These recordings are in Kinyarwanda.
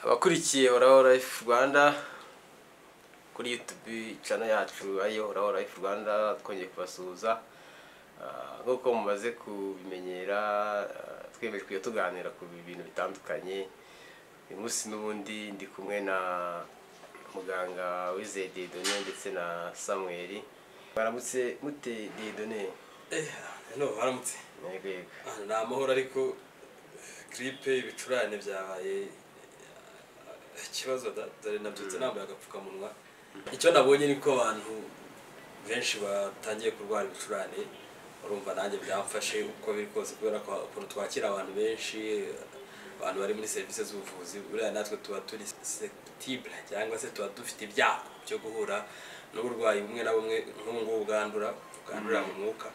abakurikiye horaho life rwanda kuri youtube cana yacu ariyo horaho life rwanda twongeye kubasuhuza Ah, nk'uko mumaze kubimenyera ah, twemeye kujya tuganira ku bintu bitandukanye uyu munsi n'ubundi ndi kumwe na muganga wizeye dedone ndetse na samuel baramutse mute dedone no haramutse yego yego Ah, ni amahoro ariko kiripe ibicurane byabaye eh, ikibazo da- dore nabyutse nambaye agapfukamunwa icyo nabonye ni ko abantu benshi batangiye kurwara ibicurane urumva nanjye byamfashe uko biri kose kubera ko ukuntu twakira abantu benshi abantu bari muri serivisi z'ubuvuzi buriya natwe tuba turi susceptible cyangwa se tuba dufite ibyago byo guhura n'uburwayi bumwe na bumwe nk'ubu ngubu bwandura bwandurira mu mwuka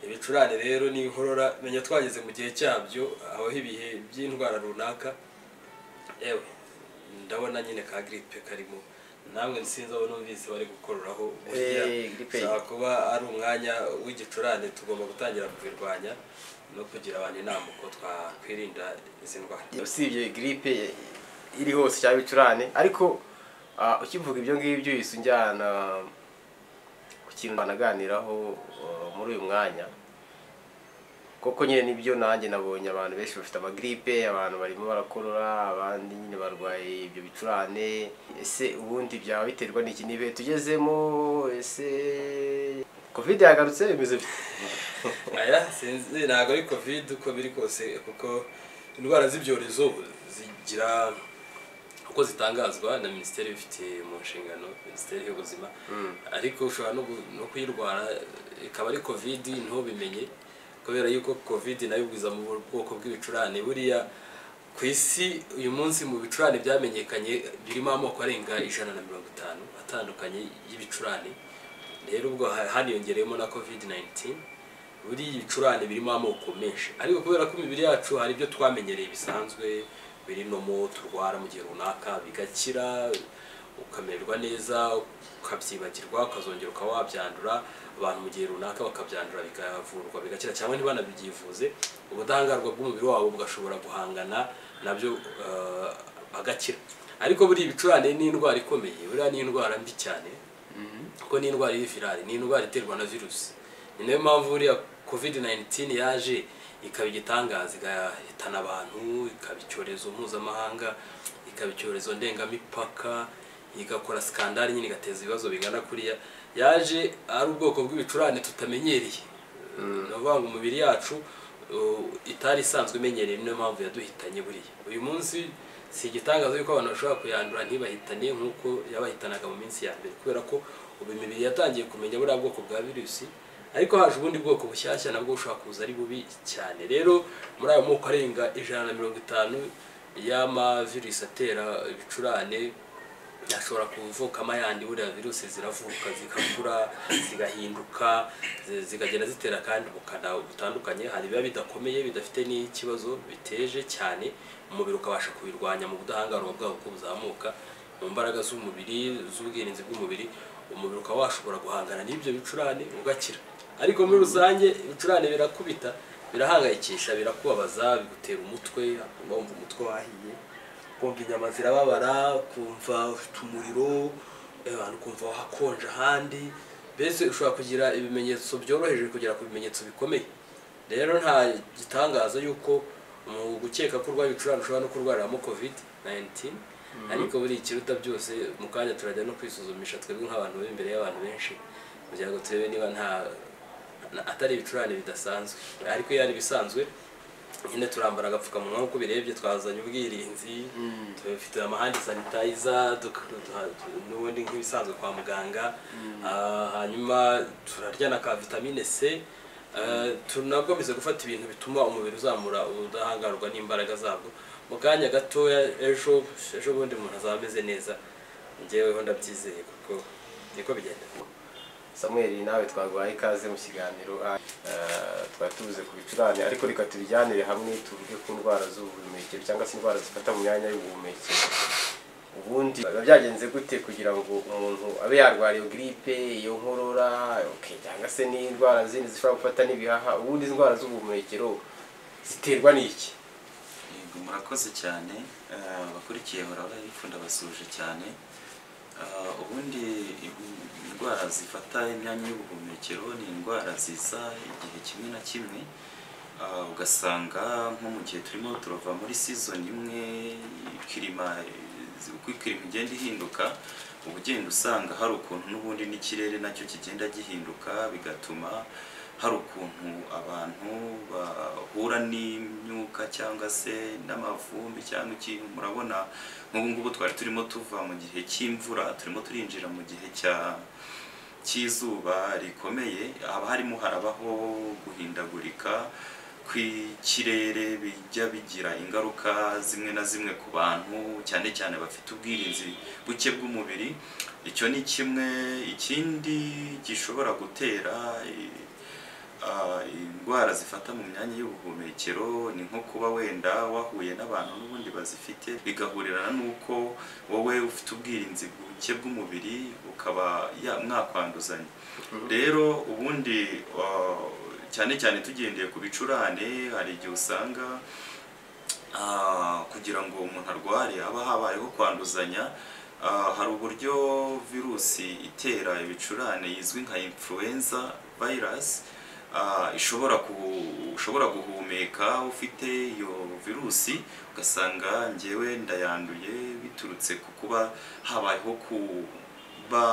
ibicurane rero ni inkorora menya twageze mu gihe cyabyo habaho ibihe by'indwara runaka ewe ndabona nyine ka giripe karimo namwe sinzi abo numvise bari gukororaho buriya Eh, grippe. ushobora kuba ari umwanya w'igicurane tugomba gutangira kubirwanya no kugira abantu inama uko twakwirinda izi ndwara usibye giripe iri hose cyangwa ibicurane ariko ah, ukivuga ibyo ngibyo uhise unjyana ku kintu banaganiraho ah, muri uyu mwanya koko nyine nibyo nanjye nabonye abantu benshi bafite amagiripe abantu barimo barakorora abandi nyine barwaye ibyo bicurane ese ubundi byaba biterwa n'iki ni ibihe tugezemo ese covid yagarutse bimeze bite aya sinzi ntabwo ari covid uko biri kose kuko indwara z'ibyorezo zigira uko zitangazwa na minisiteri ibifite mu nshingano minisiteri y'ubuzima ariko ushobora no gu- no kuyirwara ikaba ari covid ntubimenye kubera yuko covid nayo igwiza mu bwoko bw'ibicurane buriya ku isi uyu munsi mu bicurane byamenyekanye birimo amoko arenga ijana na mirongo itanu atandukanye y'ibicurane rero ubwo ha- haniyongereyemo na covid 19 buriya ibicurane birimo amoko menshi ariko kubera ko imibiri yacu hari ibyo twamenyereye bisanzwe biri nomo turwara mu gihe runaka bigakira ukamererwa neza ukabyibagirwa ukazongera ukaba wabyandura abantu mu gihe runaka bakabyandura bikavurwa bigakira cyangwa ntibanabyivuze ubudahangarwa bw'umubiri wabo bugashobora guhangana nabyo eh, agakira ariko buriya ibicurane ni indwara ikomeye buriya ni indwara mbi cyane kuko ni indwara y'ivirali ni indwara iterwa na virusi ni nayo mpamvu buriya covid 19 yaje ikaba igitangaza igahitana abantu ikaba icyorezo mpuzamahanga ikaba icyorezo ndengamipaka igakora skandali nyine igateza ibibazo bingana kuriya yaje ari ubwoko bw'ibicurane tutamenyereye ni ukuvuga ngo umubiri yacu uh, itari isanzwe imenyereye niyo mpamvu yaduhitanye buriya uyu munsi si igitangaza yuko abantu bashobora kuyandura ntibahitane nk'uko yabahitanaga mu minsi ya mbere kubera ko ubu imibiri yatangiye kumenya buriya bwoko bwa virusi ariko haje ubundi bwoko bushyashya nabwo bushobora kuza ari bubi cyane rero muri ayo moko arenga ijana na mirongo itanu y'amavirusi atera ibicurane ashobora kuvukamo ayandi buriya virusi ziravuka zigakura zigahinduka zi- zikagenda zitera kandi bukana butandukanye hari biba bidakomeye bidafite n'ikibazo biteje cyane umubiri ukabasha kubirwanya mu budahangarwa bwabo uko buzamuka mu mbaraga z'umubiri z'ubwirinzi bw'umubiri umubiri ukaba washobora guhangana n'ibyo bicurane ugakira ariko muri rusange ibicurane birakubita birahangayikisha birakubabaza bigutera umutwe wumva umutwe wahiye kumva inyama zirababara kumva ufite umuriro eh, abantu kumva hakonje ahandi mbese ushobora kugira ibimenyetso byoroheje kugera ku bimenyetso bikomeye rero nta gitangaza yuko mu gukeka ko urwaye ibicurane ushobora no kurwariramo covid 19 ariko buri ikiruta byose mu kanya turajya no kwisuzumisha twebwe nk'abantu bari imbere y'abantu benshi kugira ngo turebe niba nta na- atari ibicurane bidasanzwe ariko iyo ari ibisanzwe nyine turambara agapfukamunwa nk'uko birebye twazanye ubwirinzi dufite amahandi sanitayiza n'ubundi nk'ibisanzwe kwa muganga Ah, hanyuma turarya na ka vitamine c Eh, tunakomeza gufata ibintu bituma umubiri uzamura ubudahangarwa n'imbaraga zabwo mu kanya gatoya ejo ejo bundi umuntu azaba ameze neza ngeweho ndabyizeye kuko niko bigenda samuel nawe twaguhaye ikaze mu kiganiro Ah, twari tubuze ku bicurane ariko reka tubijyanire hamwe tuvuge ku ndwara z'ubuhumekero cyangwa se indwara zifata mu myanya y'ubuhumekero ubundi biba byagenze gute kugira ngo umuntu abe yarwara iyo giripe iyo nkorora okay, cyangwa se n'indwara zindi zishobora gufata n'ibihaha ubundi izi ndwara z'ubuhumekero ziterwa n'iki Yego, murakoze cyane eh, abakurikiye bahora barayikunda basuje cyane Eh, ubundi indwara zifata imyanya y'ubuhumekero ni indwara ziza igihe kimwe na kimwe Eh, ugasanga nko mu gihe turimo turava muri season imwe ikirima eh, uko ikirima igenda ihinduka uba ugenda usanga hari ukuntu n'ubundi n'ikirere nacyo kigenda gihinduka bigatuma hari ukuntu abantu bahura n'imyuka cyangwa se n'amavumbi cyangwa ikintu murabona nk'ubu ngubu twari turimo tuva mu gihe cy'imvura turimo turinjira mu gihe cya cy'izuba rikomeye haba harimo harabaho guhindagurika kw'ikirere bijya bigira ingaruka zimwe na zimwe ku bantu cyane cyane bafite ubwirinzi buke bw'umubiri icyo ni kimwe ikindi gishobora gutera eh, Ah, indwara zifata mu myanya y'ubuhumekero ni nko kuba wenda wahuye n'abantu n'ubundi bazifite bigahurirana n'uko wowe ufite ubwirinzi buke bw'umubiri ukaba ya- mwakwanduzanya rero ubundi ah, cyane cyane tugendeye ku bicurane hari igihe usanga Ah, kugira ngo umuntu arware haba habayeho kwanduzanya Ah, hari uburyo virusi itera ibicurane izwi nka influenza virus ah, ishobora ku- ushobora guhumeka ufite iyo virusi ugasanga njyewe ndayanduye biturutse ku kuba habayeho kuba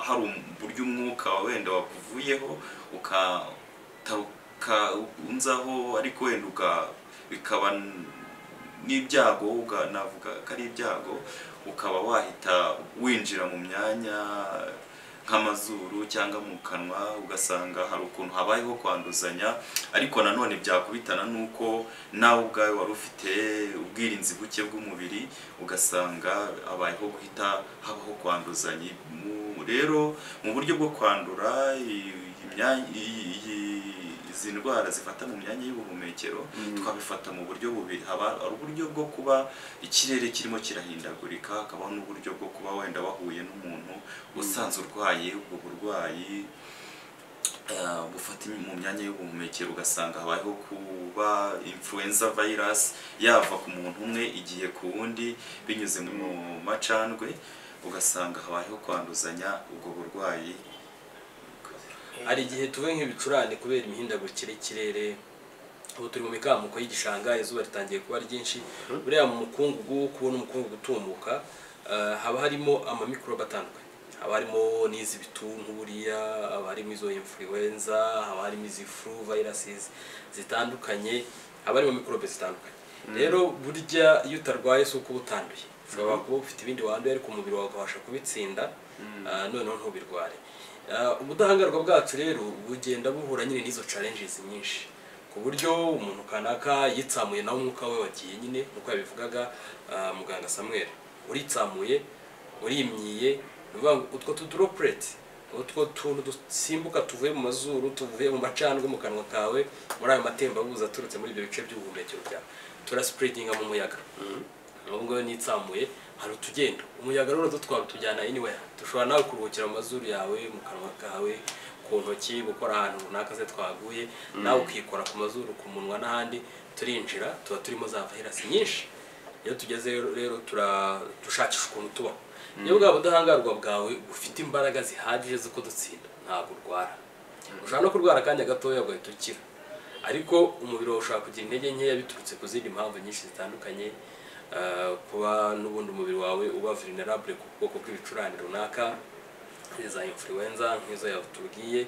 hari uburyo umwuka wenda wakuvuyeho ukataruka unzaho ariko wenda uka- bikaba n'ibyago uga- navuga ko ari ibyago ukaba wahita winjira mu myanya nk'amazuru cyangwa mu kanwa ugasanga hari ukuntu habayeho kwanduzanya ariko nanone byakubitana n'uko nawe ubwawe wari ufite ubwirinzi buke bw'umubiri ugasanga habayeho guhita habaho kwanduzanya Mu- rero mu buryo bwo kwandura iyi- iyi myanya- iyi- iyi- izi ndwara zifata mu myanya y'ubuhumekero twabifata mu buryo bubiri haba hari uburyo bwo kuba ikirere kirimo kirahindagurika hakabaho n'uburyo bwo kuba wenda wahuye n'umuntu usanzwe urwaye ubwo burwayi eh, bufata mu myanya y'ubuhumekero ugasanga habayeho kuba influenza virus yava ku muntu umwe igiye ku wundi binyuze mu macandwe ugasanga habayeho kwanduzanya ubwo burwayi hari igihe tuve nk'ibicurane kubera imihindagurikire y'ikirere ubu turi mu mikamuko y'igishanga izuba ritangiye kuba ryinshi buriya mu mukungugu kubona umukungugu utumbuka eh, haba harimo amamikorobe atandukanye haba harimo n'iz'ibituntu buriya haba harimo izo influenza haba harimo izi flu viruses zitandukanye haba harimo mikorobe zitandukanye rero burya iyo utarwaye si uko uba utanduye ushobora kuba ufite ibindi wanduye ariko umubiri wawe ukabasha kubitsinda ah, noneho ntubirware Ah, ubudahangarwa bwacu rero bugenda buhura nyine n'izo challenges nyinshi ku buryo umuntu kanaka yitsamuye nawe umwuka we wagiye nyine nk'uko yabivugaga ah, muganga samuel uritsamuye urimyiye ni ukuvuga ngo utwo tuduropureti utwo tuntu dusimbuka tuvuye mu mazuru tuvuye mu macandwe mu kanwa kawe muri ayo matembabuzi aturutse muri ibyo bice by'ubuhumekero byawe turasipuredinga mu muyaga ubu ngubu nitsamuye hari utugenda umuyaga rero dutwara tujyana anywhere dushobora nawe kuruhukira mu mazuru yawe mu kanwa kawe ku ntoki gukora ahantu runaka se twaguye nawe ukikora ku mazuru ku munwa n'ahandi turinjira tuba turimo za virus nyinshi iyo tugezeyo rero tura- dushakisha ukuntu tubaho iyo bwa budahangarwa bwawe bufite imbaraga zihagije zo kudutsinda ntabwo urwara ushobora no kurwara akanya gatoya ugahita ukira ariko umubiri wawe ushobora kugira intege nkeya biturutse ku zindi mpamvu nyinshi zitandukanye eh, kuba n'ubundi umubiri wawe uba vulnerable ku bwoko bw'ibicurane runaka za influenza nk'izo yatubwiye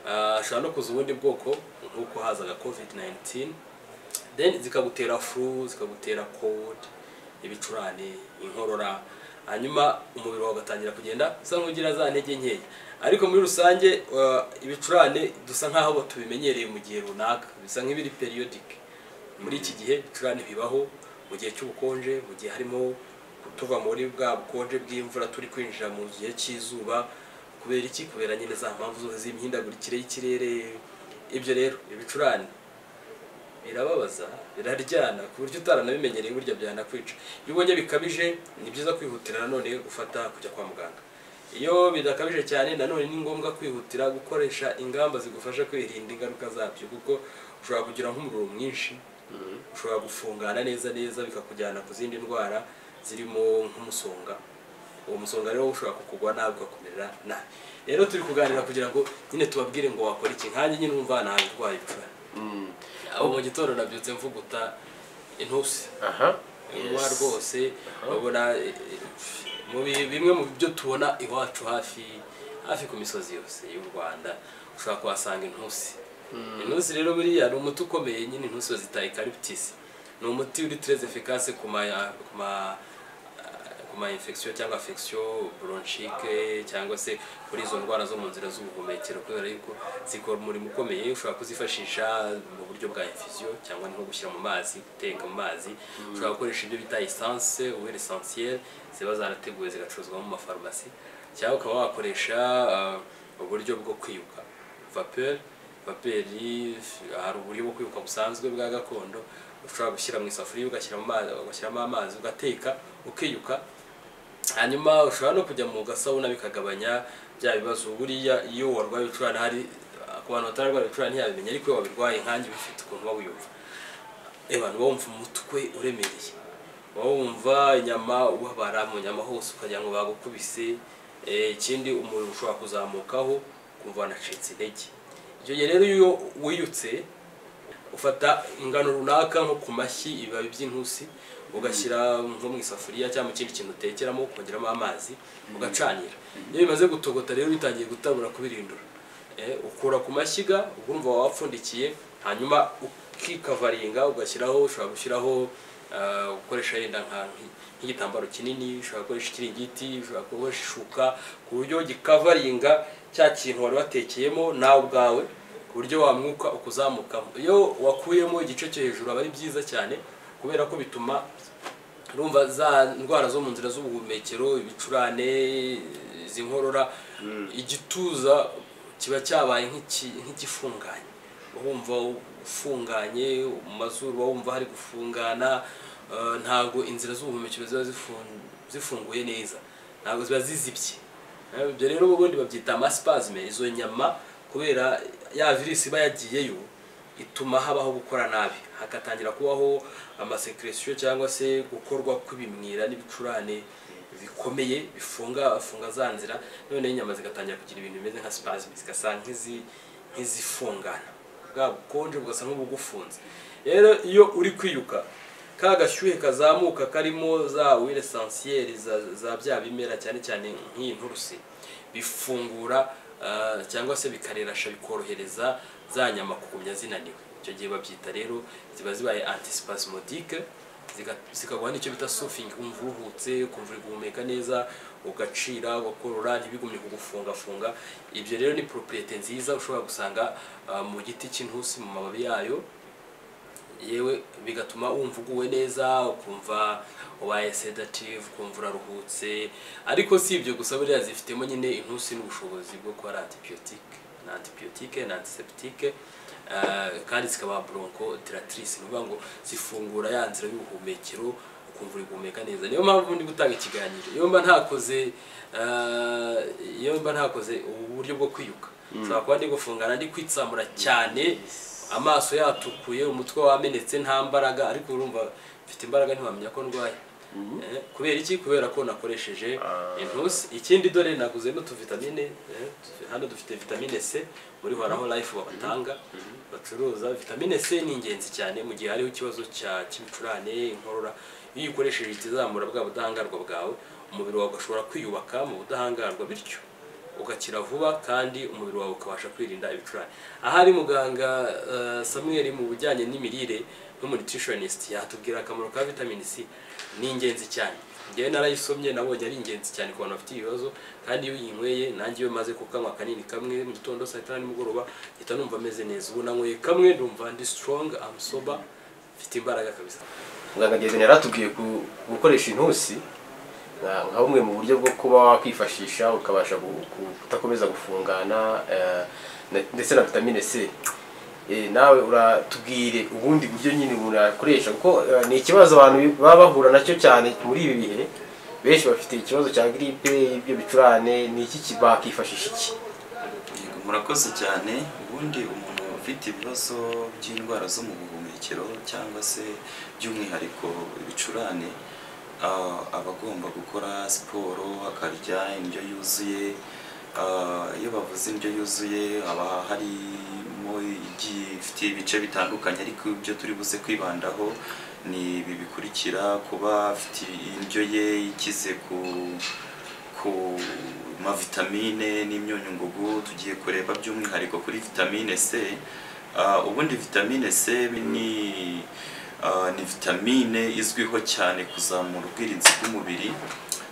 Eh, hashobora no kuza ubundi bwoko nk'uko hazaga covid 19 then zikagutera flu zikagutera cold ibicurane inkorora hanyuma umubiri wawe ugatangira kugenda usa nk'ugira za ntege nkeya ariko muri rusange uh, ibicurane dusa nk'aho tubimenyereye mu gihe runaka bisa nk'ibiri periodic muri iki gihe ibicurane bibaho mu gihe cy'ubukonje mu gihe harimo tuva muri bwa bukonje bw'imvura turi kwinjira mu gihe cy'izuba kubera iki kubera nyine za mpamvu zose z'imihindagurikire y'ikirere ibyo rero ibicurane birababaza biraryana ku buryo utaranabimenyereye burya byanakwica iyo ubonye bikabije ni byiza kwihutira nanone gufata kujya kwa muganga iyo bidakabije cyane nanone ni ngombwa kwihutira gukoresha ingamba zigufasha kwirinda ingaruka zabyo kuko ushobora kugira nk'umuriro mwinshi ushobora gufungana neza neza bikakujyana ku zindi ndwara zirimo nk'umusonga uwo musonga rero ushobora kukugwa nabi ukakumerera nabi rero turi kuganira kugira ngo nyine tubabwire ngo wakora iki nkanjye nyine umva ntawe urwaye ibicura Mm. abo mu gitondo nabyutse mvuguta intusi aha inywa rwose urabona eh, eh, mu bi- bimwe mu byo tubona iwacu hafi hafi ku misozi yose y'u rwanda ushobora kuhasanga intusi intusi rero buriya ni umuti ukomeye nyine intusi bazita ekariputisi ni umuti uri tereze efikase ku ma ku ma ku ma infection cyangwa affection bronchique cyangwa se kuri izo ndwara zo mu nzira z'ubuhumekero kubera yuko zikora umurimo ukomeye ushobora kuzifashisha mu buryo bwa infusion cyangwa nko gushyira mu mazi guteka mu mazi ushobora gukoresha ibyo bita essence huile essentielle ziba zarateguwe zigacuruzwa mu mafarumasi cyangwa ukaba wakoresha uh, uburyo bwo kwiyuka vapeur vaperi hari uburyo bwo kwibuka busanzwe bwa gakondo ushobora gushyira mu isafuriya ugashyiramo amazi ugashyiramo amazi ugateka ukiyuka hanyuma ushobora no kujya mu gasabuna bikagabanya bya bibazo buriya iyo warwaye ibicurane hari ku bantu batararwara ibicurane ntiyabimenya ariko iyo wabirwaye nkanjye bifite ukuntu uba wiyumva abantu bawumva umutwe uremereye waba wumva inyama ubabara mu nyama hose ukagira ngo bagukubise Eh, ikindi umuriro ushobora kuzamukaho kumva wanacitse intege icyo gihe rero iyo wiyutse ufata ingano runaka nko ku mashyi ibibabi by'intusi ugashyira nko mu isafuriya cyangwa mu kindi kintu utekeramo ukongeramo amazi ugacanira iyo bimaze gutogota rero bitangiye gutabura kubirindura Eh, ukura ku mashyiga urumva wapfundikiye hanyuma ukikavaringa ugashyiraho ushobora gushyiraho ah, gukoresha yenda nka- nk- nk'igitambaro kinini ushobora gukoresha ikiringiti ushobora gukoresha ishuka ku buryo gikavaringa cya kintu wari watekeyemo nawe ubwawe ku buryo wamwuka ukuzamukamo iyo wakuyemo igice cyo hejuru aba ari byiza cyane kubera ko bituma urumva za ndwara zo mu nzira z'ubuhumekero ibicurane izi nkorora igituza kiba cyabaye nk'iki- nk'igifunganye uba wumva ufunganye mu mazuru uba wumva hari gufungana eh, ntabwo inzira z'ubuhumekero ziba zifun- zifunguye neza ntabwo ziba zizibye Eh, ibyo rero ubundi babyita amasipazime izo nyama kubera ya virusi iba yagiyeyo ituma habaho gukora nabi hagatangira kubaho amasekeresiyo cyangwa se gukorwa kw'ibimwira n'ibicurane bikomeye bifunga funga za nzira noneho inyama zigatangira kugira ibintu bimeze nka spasme zigasa nk'izi- nk'izifungana bwa bukonje bugasa nk'ubugufunze rero iyo uri kwiyuka ka gashyuhe kazamuka karimo za wire esansiyeri za- za bya bimera cyane cyane nk'iyi nturusi bifungura ah, cyangwa se bikarerasha bikorohereza za nyama kugumya zinaniwe icyo gihe babyita rero ziba zibaye antisipasmodike zikaguha n'icyo bita sufingi ukumva uruhutse ukumva uri guhumeka neza ugacira ugakorora ntibigumye kugufungafunga ibyo rero ni properiyete nziza ushobora gusanga ah, mu giti cy'intusi mu mababi yayo yewe bigatuma wumva uguwe neza ukumva ubaye sedative ukumva uraruhutse ariko si ibyo gusa buriya zifitemo nyine intusi n'ubushobozi bwo kuba ari antibiyotike ni antibiyotike ni antiseptike eh, kandi zikaba bronco dilatrice ni ukuvuga ngo zifungura ya nzira y'ubuhumekero ukumva uri guhumeka neza niyo mpamvu ndi gutanga ikiganiro iyo mba ntakoze eh, iyo mba ntakoze ubu buryo bwo kwiyuka nshobora kuba ndi gufungana ndi kwitsamura cyane amaso yatukuye umutwe wamenetse nta mbaraga ariko urumva mfite imbaraga ntiwamenya ko ndwaye Eh, kubera iki kubera ko nakoresheje intusi ikindi dore naguze n'utuvitamine eh, tu- hano dufite vitamine c muri horaho life babatanga bacuruza vitamine c ni ingenzi cyane mu gihe hariho ikibazo cya- cy'ibicurane inkorora iyo uyikoresheje ikizamura bwa budahangarwa bwawe umubiri wawe ugashobora kwiyubaka mu budahangarwa bityo ugakira vuba kandi umubiri wawe ukabasha kwirinda ibicurane ahari muganga eh, samuel mu bijyanye n'imirire n'umunutritionist yatubwira akamaro ka vitamine c ni ingenzi cyane ngewe narayisomye nabonye ari ingenzi cyane ku bantu bafite ibibazo kandi iyo uyinyweye nanjye iyo maze kukanywa kanini kamwe mu gitondo saa tanu nimugoroba mpita numva ameze neza ubu nanyweye kamwe numva ndi strong am sober mfite imbaraga kabisa muganga Ngezeni yaratubwiye ku- gukoresha intusi nka nka bumwe mu buryo bwo kuba wakwifashisha ukabasha gu- gu- kudakomeza gufungana eh, ne- ndetse na vitamine c Eh, nawe uratubwire ubundi buryo nyine umuntu yakoresha kuko eh, ni ikibazo abantu baba bahura nacyo cyane muri ibi bihe benshi bafite ikibazo cya gripe ibyo bicurane ni iki ki- bakifashisha iki Yego, murakoze cyane ubundi umuntu ufite ibibazo by'indwara zo mu buhumekero cyangwa se by'umwihariko ibicurane ah, aba agomba gukora siporo akarya indyo yuzuye Ah, iyo bavuze indyo yuzuye haba harimo igiye ifite ibice bitandukanye ariko ibyo turi buze kwibandaho ni ibi bikurikira kuba afite indyo ye ikize ku ku mavitamine n'imyunyungugu tugiye kureba by'umwihariko kuri vitamine C Ah, ubundi vitamine C ni ah, ni vitamine izwiho cyane kuzamura ubwirinzi bw'umubiri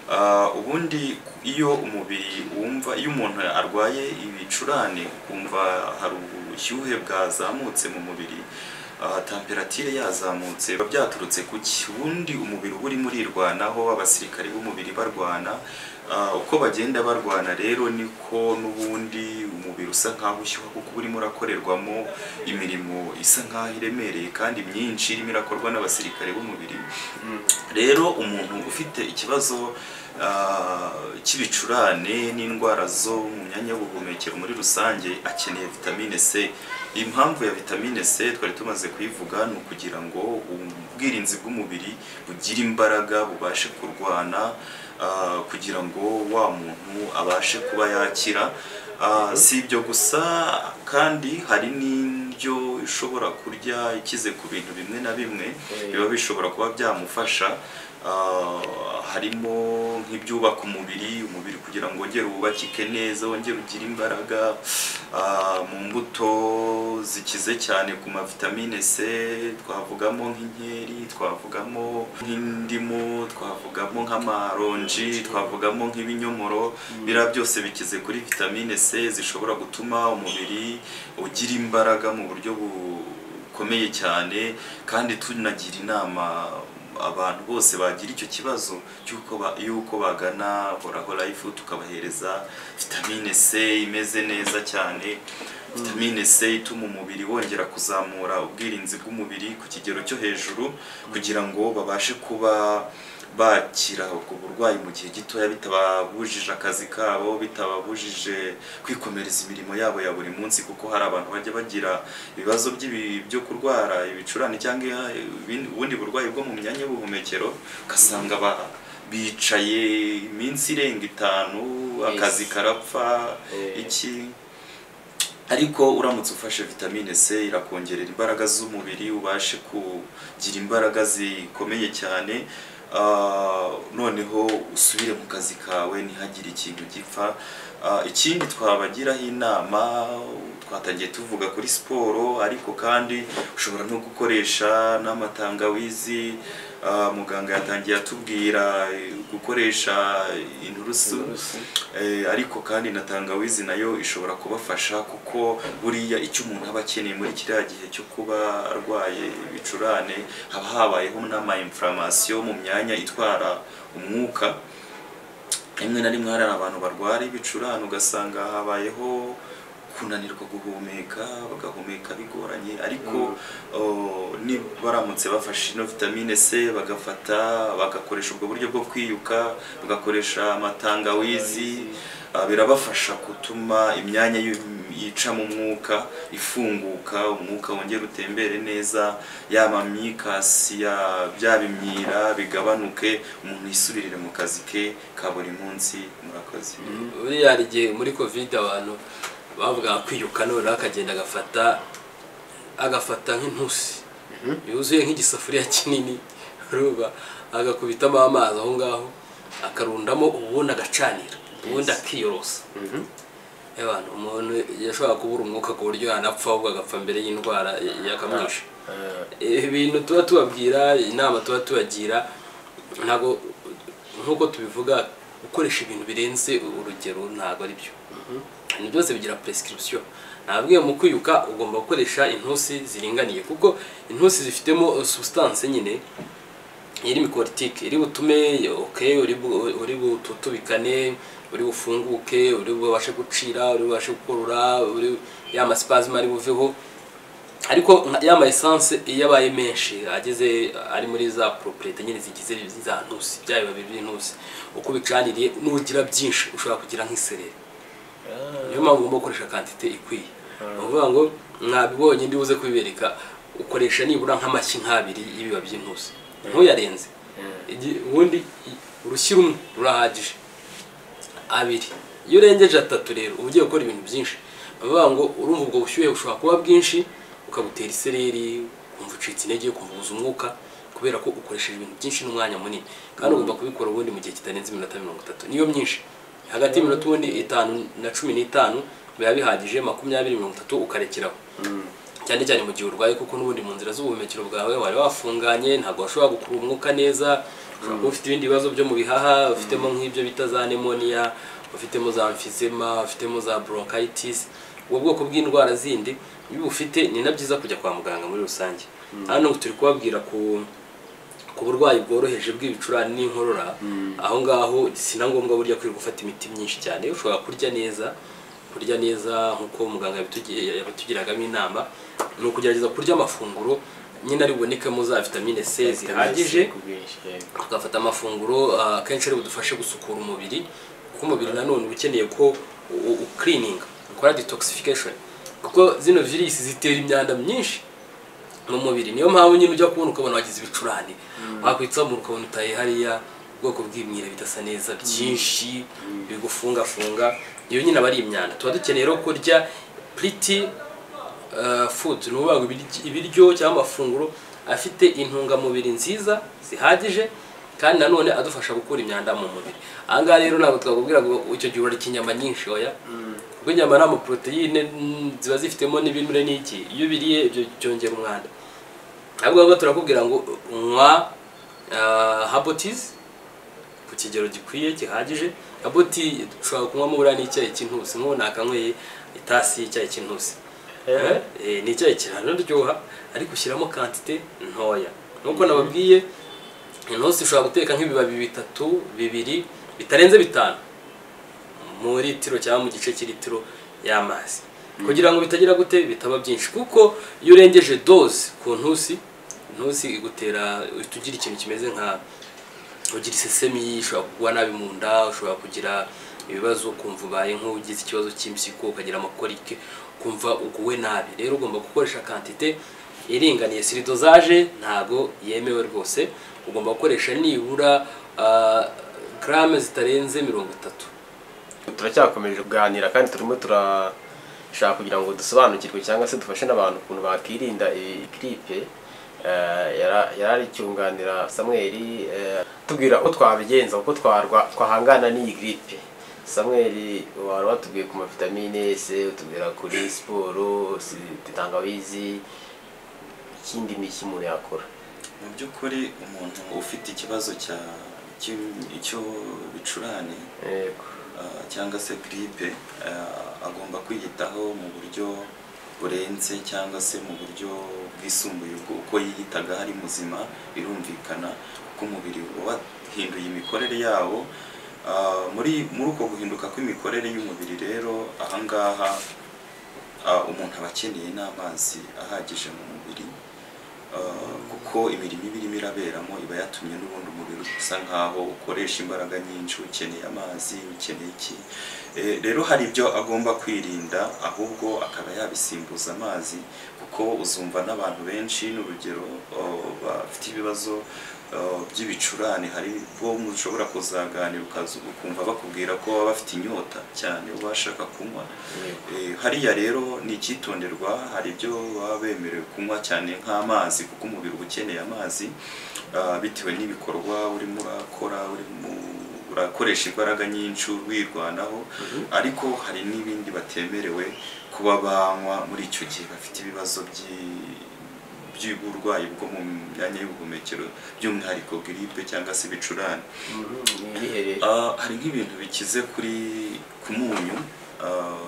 Ah, ubundi iyo umubiri wumva iyo umuntu arwaye ibicurane kumva hari ubushyuhe bwazamutse mu mubiri ah, temperatire yazamutse biba byaturutse ku ki ubundi umubiri uba urimo urirwanaho abasirikare b'umubiri barwana Ah, uko bagenda barwana rero niko n'ubundi umubiri usa nkaho ushyuha kuko uba urimo urakorerwamo imirimo isa nkaho iremereye kandi myinshi irimo irakorwa n'abasirikare b'umubiri rero umuntu ufite ikibazo ah, cy'ibicurane n'indwara zo mu myanya y'ubuhumekero muri rusange akeneye vitamine C impamvu ya vitamine C twari tumaze kuyivuga ni ukugira ngo ubwirinzi bw'umubiri bugire imbaraga bubashe kurwana ah, kugira ngo wa muntu abashe kuba yakira Ah, si ibyo gusa kandi hari n'indyo ishobora kurya ikize ku bintu bimwe na bimwe biba bishobora kuba byamufasha Ah, harimo nk'ibyubaka umubiri umubiri kugira ngo wongere wubakike neza wongere ugire imbaraga Ah, mu mbuto zikize cyane ku mavitamine C twavugamo nk'inkeri twavugamo nk'indimu twavugamo nk'amaronji twavugamo nk'ibinyomoro biriya byose bikize kuri vitamine C zishobora gutuma umubiri ugira imbaraga mu buryo bu bukomeye cyane kandi tunagira inama abantu bose bagira icyo kibazo cy'uko ba- y'uko bagana horaho life tukabahereza vitamine C imeze neza cyane vitamine C ituma umubiri wongera kuzamura ubwirinzi bw'umubiri ku kigero cyo hejuru kugira ngo babashe kuba bakira ubwo burwayi mu gihe gitoya bitababujije akazi kabo bitababujije kwikomereza imirimo yabo ya buri munsi kuko hari abantu bajya bagira ibibazo by'ibi- byo kurwara ibicurane cyangwa ibindi- ubundi burwayi bwo mu myanya y'ubuhumekero ugasanga ba- bicaye iminsi irenga itanu akazi karapfa Eh. iki ariko uramutse ufashe vitamine C irakongerera imbaraga z'umubiri ubashe kugira imbaraga zikomeye cyane Ah, noneho usubire mu kazi kawe ntihagire ikintu gipfa Ah, ikindi twabagiraho inama twatangiye tuvuga kuri siporo ariko kandi ushobora no gukoresha n'amatangawizi Ah, muganga yatangiye atubwira eh, gukoresha inturusu Inturusu. Eh, ariko kandi na tangawizi nayo ishobora kubafasha kuko buriya icyo umuntu aba akeneye muri kiriya gihe cyo kuba arwaye ibicurane haba habayeho n'amainflamation mu myanya itwara umwuka rimwe na rimwe hari abantu barwara ibicurane ugasanga habayeho kunanirwa guhumeka bagahumeka bigoranye ariko oh, ni baramutse bafashe ino vitamine C bagafata bagakoresha ubwo buryo bwo kwiyuka bagakoresha amatangawizi ah, birabafasha gutuma imyanya y'u- yicamo umwuka ifunguka umwuka wongera utembere neza yaba amikasi ya- bya bimyira bigabanuke umuntu yisubirire mu kazi ke ka buri munsi murakoze buriya hari igihe muri covid abantu bavugaga kwiyuka noneho akagenda agafata agafata nk'intusi yuzuye nk'igisafuriya kinini urumva agakubitamo amazi aho ngaho akarundamo ubundi agacanira ubundi akiyorosa abantu umuntu yashobora kubura umwuka ku buryo yanapfa ahubwo agapfa mbere y'indwara yakamwishe Eh, ibintu tuba tubabwira inama tuba tubagira ntabwo nk'uko tubivuga gukoresha ibintu birenze urugero ntabwo ari byo ibintu byose bigira prescription nabwiye mu kwiyuka ugomba gukoresha intusi ziringaniye kuko intusi zifitemo substance nyine iri mikorotike iri butume ok uri bu- uri bututubikane uri bufunguke uri bubashe gucira uri bubashe gukurura uri ya masipazima ari buveho ariko nka- ya ma essence iyo abaye menshi ageze ari muri za properete nyine zigize za ntusi bya bibabi by'intusi uko ubicaniriye nugira byinshi ushobora kugira nk'isereri niyo mpamvu ugomba gukoresha kantite ikwiye ni ukuvuga ngo mwabibonye ndi buze kubibereka ukoresha nibura nk'amashyi nk'abiri y'ibiba by'intusi ntuyarenze Igi- ubundi i- urushyi rumwe rurahagije abiri iyo urengeje atatu rero uba ugiye gukora ibintu byinshi bavuga ngo urumva ubwo bushyuhe bushobora kuba bwinshi ukabutera isereri ukumva ucitse intege ukumva ubuze umwuka kubera ko ukoresheje ibintu byinshi n'umwanya munini kandi ugomba kubikora ubundi mu gihe kitarenze iminota mirongo itatu niyo myinshi hagati y'iminota ubundi itanu na cumi n'itanu biba bihagije makumyabiri mirongo itatu ukarekeraho cyane cyane mu gihe urwaye kuko n'ubundi mu nzira z'ubuhumekero bwawe wari wafunganye ntabwo washobora gukurura umwuka neza ushobora kuba ufite ibindi bibazo byo mu bihaha ufitemo nk'ibyo bita za nemoniya ufitemo za emfisema ufitemo za bronchitis ubwo bwoko bw'indwara zindi iyo ubufite ni na byiza kujya kwa muganga muri rusange hano turi kubabwira ku ku burwayi bworoheje bw'ibicurane n'inkorora aho ngaho si na ngombwa burya kwirirwa gufata imiti myinshi cyane ushobora kurya neza kurya neza nk'uko muganga yabitugi- yabitugiragamo inama ni ukugerageza kurya amafunguro nyine ari bubonekemo za vitamine c zihagije ku bwinshi yego. tugafata amafunguro ah, akenshi ari budufashe gusukura umubiri kuko umubiri nanone uba ukeneye ko ukirininga ukora detoxification kuko zino virusi zitera imyanda myinshi mu mubiri niyo mpamvu nyine ujya kubona ukabona wagize ibicurane wakwitsamura ukabona utaye hariya ubwoko bw'imyira bidasa neza byinshi bigufungafunga iyo nyine aba ari imyanda tuba dukeneye rero kurya pretty uh, food ni ukuvuga ngo ibiryo- ibiryo cyangwa amafunguro afite intungamubiri nziza zihagije kandi nanone adufasha gukura imyanda mu mubiri aha ngaha rero ntabwo twakubwira ngo icyo gihe urarya inyama nyinshi oya kuko inyama ni amaporoteyine mm, ziba zifitemo n'ibinure n'iki iyo ubiriye ibyo byongera umwanda ahubwo ahubwo turakubwira ngo nywa habotizi ku kigero gikwiye gihagije haboti dushobora kunywamo buriya n'icyayi cy'intusi nk'ubu nakanyweye itasi y'icyayi cy'intusi Eh? Eh, ni icyayi kiranaryoha ariko ushyiramo kantite ntoya nk'uko nababwiye intusi ushobora guteka nk'ibibabi bitatu bibiri bitarenze bitanu mu litiro cyangwa mu gice cy'ilitiro y'amazi kugira ngo bitagira gute bitaba byinshi kuko iyo urengeje doze ku ntusi intusi igutera uhita ugira ikintu kimeze nka ugira isesemi ushobora kugwa nabi mu nda ushobora kugira ibibazo kumva ubaye nk'ugize ikibazo cy'impyiko ukagira amakorike kumva uguwe nabi rero ugomba gukoresha kantite iringaniye siri dozaje ntago yemewe rwose ugomba gukoresha nibura ah, garame zitarenze mirongo itatu turacyakomeje kuganira kandi turimo turashaka kugira ngo dusobanukirwe cyangwa se dufashe n'abantu ukuntu bakirinda iyi kiripe Eh, yara- yarari cyunganira samweli eh, tubwira uko twabigenza uko twarwa twahangana n'iyi gripe samweli wari watubwiye ku mavitamine se utubwira kuri siporo si- tangawizi ikindi ni iki umuntu yakora mu by'ukuri umuntu ufite ikibazo cya cy'im- cy'ibicurane Yego. ah, cyangwa se giripe ah, agomba kwiyitaho mu buryo burenze cyangwa se mu buryo bwisumbuye ubwo uko yiyitaga ari muzima birumvikana kuko umubiri uba wahinduye imikorere yawo Ah, muri muri uko guhinduka kw'imikorere y'umubiri rero ahangaha ah, umuntu aba akeneye n'amazi ahagije mu mubiri Uh, kuko imirimo iba irimo iraberamo iba yatumye n'ubundi umubiri usa nkaho ukoresha imbaraga nyinshi ukeneye amazi ukeneye iki Eh, rero hari ibyo agomba kwirinda ahubwo akaba yabisimbuza amazi kuko uzumva n'abantu benshi n'urugero uh, bafite ibibazo uh, by'ibicurane hari ubwo mushobora kuzaganira ukaza ukumva bakubwira ko baba bafite inyota cyane uba bashaka kunywa Eh, hariya rero ni icyitonderwa hari ibyo baba bemerewe kunywa cyane nk'amazi kuko umubiri uba ukeneye amazi ah, bitewe n'ibikorwa urimo urakora urimo urakoresha imbaraga nyinshi urwirwanaho ariko hari n'ibindi batemerewe kuba banywa muri icyo gihe bafite ibibazo by'i- by'uburwayi bwo mu myanya y'ubuhumekero by'umwihariko giripe cyangwa se ibicurane Mhm, ni ibihe rero Ah, hari nk'ibintu bikize kuri ku munyu ah,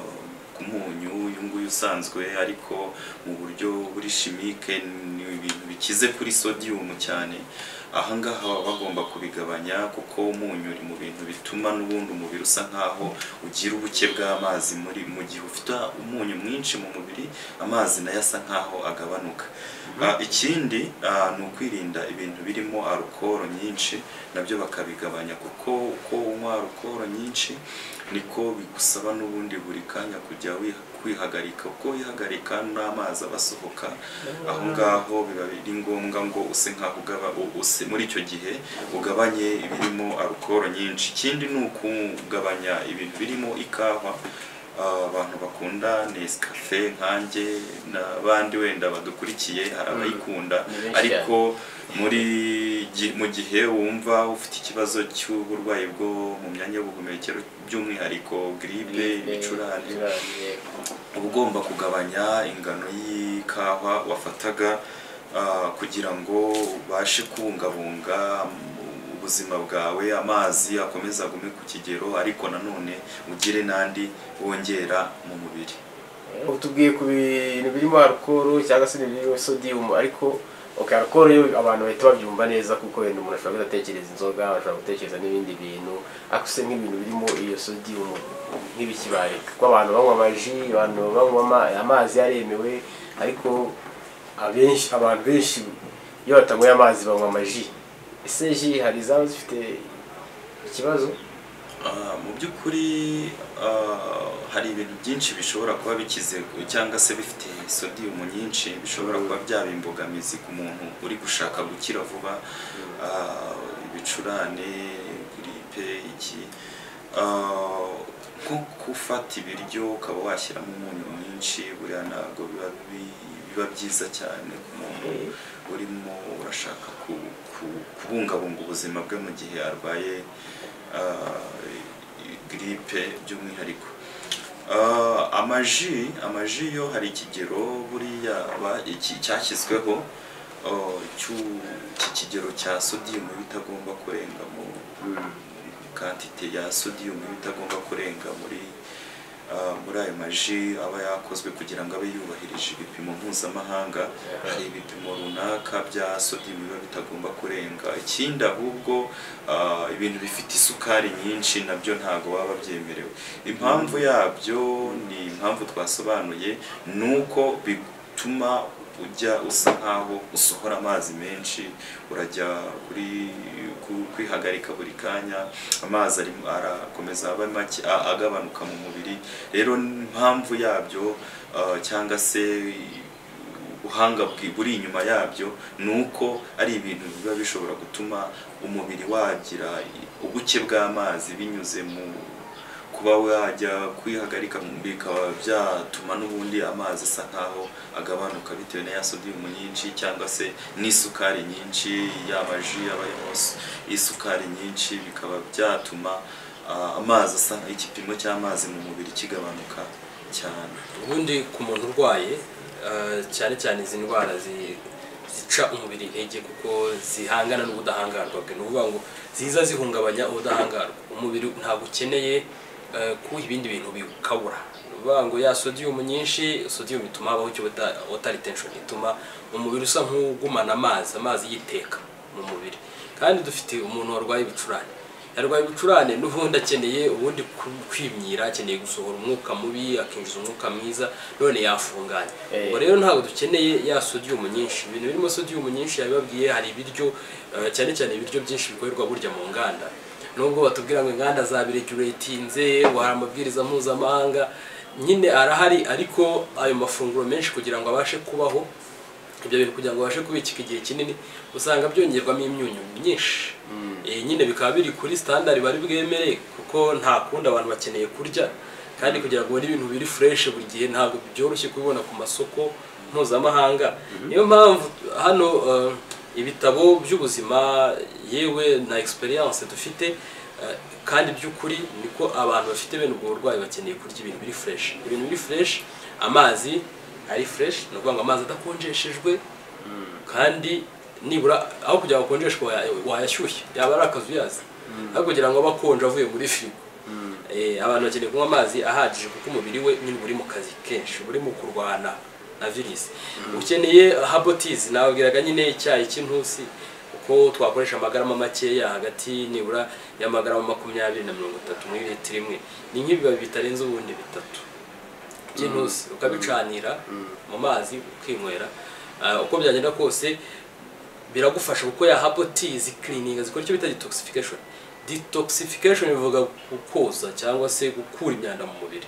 ku munyu uyu nguyu usanzwe ariko mu buryo buri chimique ni ibintu bikize kuri sodium cyane aha ngaha baba bagomba kubigabanya kuko umunyu uri mu bintu bituma n'ubundi umubiri usa nkaho ugira ubuke bw'amazi muri mu gihe ufite umunyu mwinshi mu mubiri amazi nayo asa nkaho agabanuka Ah, ikindi ah, ni ukwirinda ibintu birimo arukoro nyinshi nabyo bakabigabanya kuko uko unywa arukoro nyinshi niko bigusaba n'ubundi buri kanya kujya kujya wiha- kwihagarika kuko wihagarika n'amazi aba asohoka aho ngaho biba biri ngombwa ngo use nkaho ugaba u- use muri icyo gihe ugabanye ibirimo alukoro nyinshi ikindi ni ukugabanya ibintu birimo ikawa Ah, abantu bakunda Nescafe nkanjye n'abandi wenda badukurikiye hari abayikunda Ni benshi ariko muri gi- mu gihe wumva ufite ikibazo cy'uburwayi bwo mu myanya y'ubuhumekero by'umwihariko giripe ibicurane uba ugomba kugabanya ingano y'ikawa wafataga ah, kugira ngo ubashe kubungabunga mm, ubuzima bwawe amazi akomeze agume ku kigero ariko nanone ugire n'andi wongera mu mubiri Ubu tubwiye ku bintu birimo alukoro cyangwa se ibintu birimo sodiyumu ariko okay, alukoro yo abantu bahita babyumva neza kuko wenda umuntu ashobora kudatekereza inzoga ashobora gutekereza n'ibindi bintu ariko se nk'ibintu birimo iyo sodiyumu nk'ibikibaye kuko abantu banywa amaji abantu banywa ama- amazi yaremewe ariko abenshi abantu benshi iyo batanyweye amazi banywa amaji ese ji hari izaba zifite ikibazo Ah, mu by'ukuri ah, hari ibintu byinshi bishobora kuba bikize cyangwa se bifite sodium nyinshi bishobora kuba byaba imbogamizi ku muntu uri gushaka gukira vuba Ah, ibicurane giripe iki Ah, nko gufata ibiryo ukaba washyiramo umunyu mwinshi buriya ntabwo biba bi- biba byiza cyane ku muntu urimo urashaka ku- ku- kubungabunga ubuzima bwe mu gihe arwaye ah, giripe by'umwihariko Ah, amaji amaji yo hari ikigero buriya ba- iki- cyashyizweho ah, cy'u- iki kigero cya sodiyumu bitagomba kurenga mu kantite ya sodiyumu bitagomba kurenga muri ah, muri ayo maji aba yakozwe kugira ngo abe yubahirije ibipimo mpuzamahanga hari ibipimo runaka bya sodium biba bitagomba kurenga ikindi ahubwo ah, ibintu bifite isukari nyinshi nabyo ntabwo baba babyemerewe impamvu yabyo ni impamvu twasobanuye ni uko bituma ujya usa nkaho usohora amazi menshi urajya kuri ku- kwihagarika buri kanya amazi arimo arakomeza aba make a- agabanuka mu mubiri rero impamvu yabyo ah, cyangwa se ubuhanga bwi- buri inyuma yabyo ni uko ari ibintu biba bishobora gutuma umubiri wagira ubuke bw'amazi binyuze mu kuba wajya kwihagarika mu mubiri bikaba byatuma n'ubundi amazi asa nkaho agabanuka bitewe na ya sodium nyinshi cyangwa se n'isukari nyinshi y'amaji aba arimo s- isukari nyinshi bikaba byatuma ah, amazi asa igipimo cy'amazi mu mubiri kigabanuka cyane ubundi ku muntu urwaye eh, cyane cyane izi ndwara zi- zica umubiri intege kuko zihangana n'ubudahangarwa bwe ni ukuvuga ngo ziza zihungabanya ubudahangarwa umubiri ntabwo ukeneye eh, ko ibindi bintu bikabura ni ukuvuga ngo ya sodiyumu nyinshi sodiyumu ituma habaho icyo bita water retention ituma umubiri usa nk'ugumana amazi amazi yiteka mu mubiri kandi dufite umuntu warwaye ibicurane yarwaye ibicurane n'ubundi akeneye ubundi ku- kwimyira akeneye gusohora umwuka mubi akinjiza umwuka mwiza none yafunganye Eh. ubwo rero ntabwo dukeneye ya sodiyumu nyinshi ibintu birimo sodiyumu nyinshi yabibabwiye hari ibiryo eh, cyane cyane ibiryo byinshi bikorerwa burya mu nganda nubwo batubwira ngo inganda zabireguretinze ngo hari amabwiriza mpuzamahanga nyine arahari ariko ayo mafunguro menshi kugira ngo abashe kubaho ibyo bintu kugira ngo babashe kubikika igihe kinini usanga byongerwamo imyunyu myinshi Eh, nyine bikaba biri kuri standard bari bwemere kuko nta kundi abantu bakeneye kurya kandi kugira ngo ubone ibintu biri fresh buri gihe ntabwo byoroshye kubibona ku masoko mpuzamahanga niyo mpamvu hano eh, ibitabo by'ubuzima yewe na experience dufite eh, kandi by'ukuri niko abantu bafite bene ubwo burwayi bakeneye kurya ibintu biri fresh ibintu biri fresh amazi ari fureshi ni ukuvuga ngo amazi adakonjeshejwe kandi nibura aho kugira ngo akonjeshwe waya- wayashyushye yaba ari akazu yazi aho kugira ngo abe akonje avuye muri firigo Eh, abantu bakeneye kunywa amazi ahagije kuko umubiri we nyine uba uri mu kazi kenshi uba uri mu kurwana na virusi ukeneye habotizi nababwiraga nyine icyayi cy'intusi uko twakoresha amagarama makeya hagati nibura y'amagarama makumyabiri na mirongo itatu muri litiro imwe ni nk'ibibabi bitarenze ubundi bitatu by'intusi ukabicanira mu mazi ukinywera Ah, uko byagenda kose biragufasha kuko ya habotizi kirininga zikora icyo bita detoxification detoxification bivuga gukoza cyangwa se gukura imyanda mu mubiri